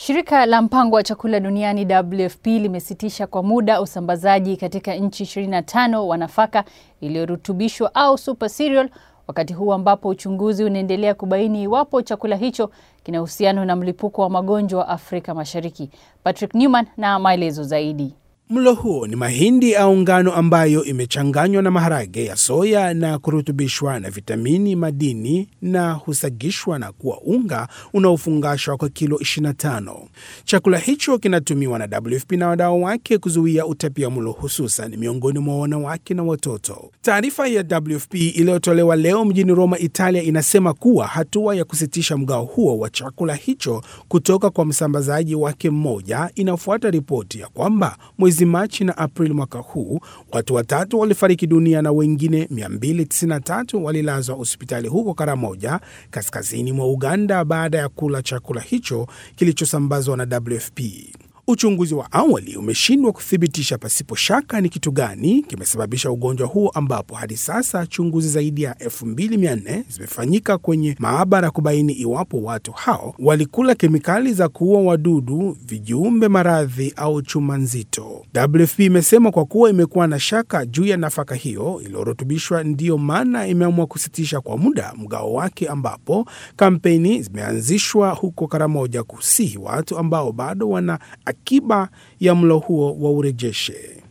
Shirika la mpango wa chakula duniani WFP limesitisha kwa muda usambazaji katika nchi 25 wa nafaka iliyorutubishwa au super cereal, wakati huu ambapo uchunguzi unaendelea kubaini iwapo chakula hicho kina uhusiano na mlipuko wa magonjwa Afrika Mashariki. Patrick Newman na maelezo zaidi. Mlo huo ni mahindi au ngano ambayo imechanganywa na maharage ya soya na kurutubishwa na vitamini, madini na husagishwa na kuwa unga unaofungashwa kwa kilo 25. Chakula hicho kinatumiwa na WFP na wadau wake kuzuia utapia mlo hususan miongoni mwa wanawake na watoto. Taarifa ya WFP iliyotolewa leo mjini Roma, Italia, inasema kuwa hatua ya kusitisha mgao huo wa chakula hicho kutoka kwa msambazaji wake mmoja inafuata ripoti ya kwamba mwezi Machi na Aprili mwaka huu watu watatu walifariki dunia na wengine 293 walilazwa hospitali huko Karamoja, kaskazini mwa Uganda, baada ya kula chakula hicho kilichosambazwa na WFP. Uchunguzi wa awali umeshindwa kuthibitisha pasipo shaka ni kitu gani kimesababisha ugonjwa huo, ambapo hadi sasa chunguzi zaidi ya 2400 zimefanyika kwenye maabara kubaini iwapo watu hao walikula kemikali za kuua wadudu, vijiumbe maradhi au chuma nzito. WFP imesema kwa kuwa imekuwa na shaka juu ya nafaka hiyo iliyorutubishwa, ndiyo maana imeamua kusitisha kwa muda mgao wake, ambapo kampeni zimeanzishwa huko Karamoja kusihi watu ambao bado wana akiba ya mlo huo wa urejeshe.